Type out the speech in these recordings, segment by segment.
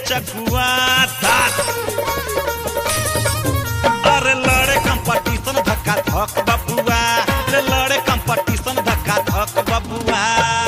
चकुआ धाक अरे लड़े कंपटीशन धक्का धक बबुआ रे लड़े कंपटीशन धक्का धक बबुआ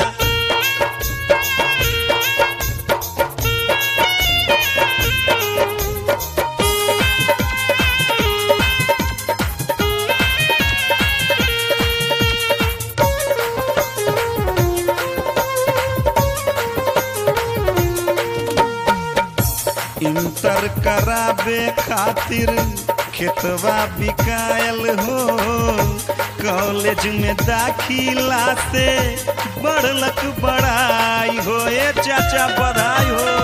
इंटर कराबे खातिर खेतवा बिकायल हो कॉलेज में दाखिला से बढ़लक बड़ाई हो ए चाचा बधाई हो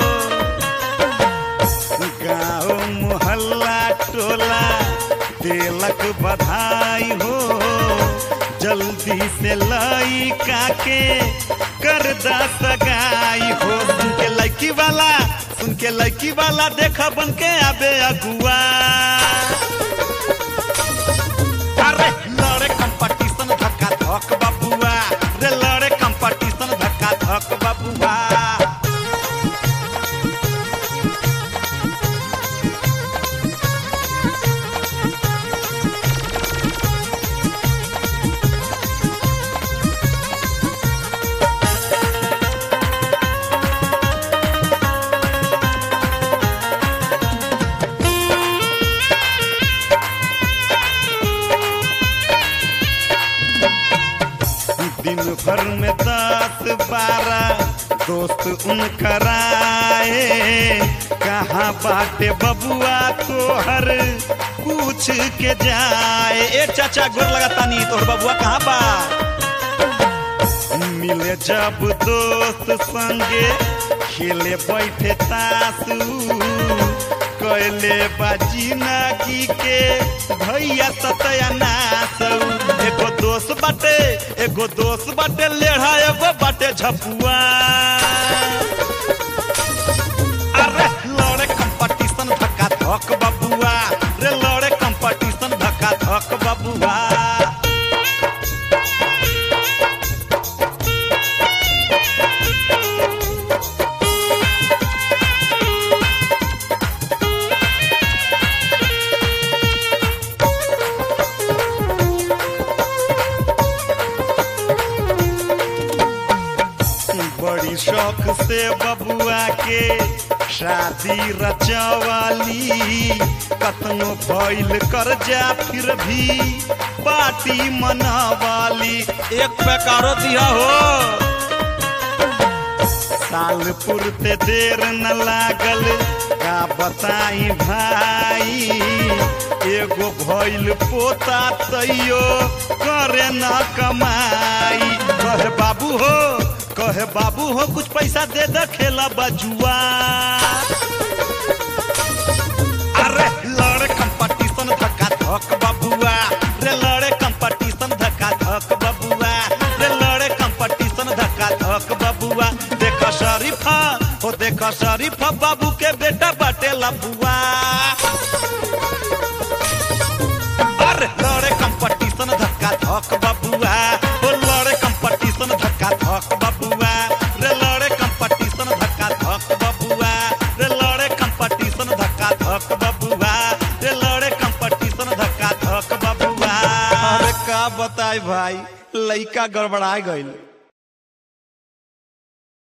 गाँव मोहल्ला टोला देलक बधाई हो जल्दी से लई काके कर दा सगाई हो सुन के लड़की वाला सुन के लड़की वाला देखा बन के आबे अगुआ अरे लड़े कंपटीशन धक्का धक बबुआ रे लड़े कंपटीशन धक्का धक बबुआ दिन भर में दस बारह दोस्त उनकर आए कहाँ बाटे बबुआ तोहर पूछ के जाए ए चाचा गोर लगाता नहीं तोहर बबुआ कहाँ बा मिले जब दोस्त संगे खेले बैठे तासू कैले बाजी नागी के भैया सतया नासू एगो दोस्त बाटे एगो दोस्त बाटे लेढ़ा एगो बाटे झपुआ अरे लड़े कंपटीशन धक्का धक बबुआ रे लड़े कंपटीशन धक्का धक बबुआ बड़ी शौक से बबुआ के शादी रचवाली कतनो भइल कर जा फिर भी पार्टी मनावाली एक बेकारो दिया हो साल पुरते देर न लागल का बताई भाई एगो भइल पोता तैयो करे न कमाई कहे बाबू हो कहे बाबू हो कुछ पैसा दे दे खेला बजुआ अरे लड़े कंपटीशन धक्का धक बबुआ रे लड़े कंपटीशन धक्का धक बबुआ रे लड़े कंपटीशन धक्का धक बबुआ देख शरीफा हो देख शरीफा बाबू के बेटा बाटे लबुआ अरे लड़े कंपटीशन धक्का धक बबुआ हो लड़े कंपटीशन धक्का धक बबुआ रे लड़े कंपटीशन धक्का धक बबुआ रे लड़े कंपटीशन धक्का धक बबुआ रे लड़े कंपटीशन धक्का धक बबुआ अरे का बताई भाई लइका गड़बड़ा गइल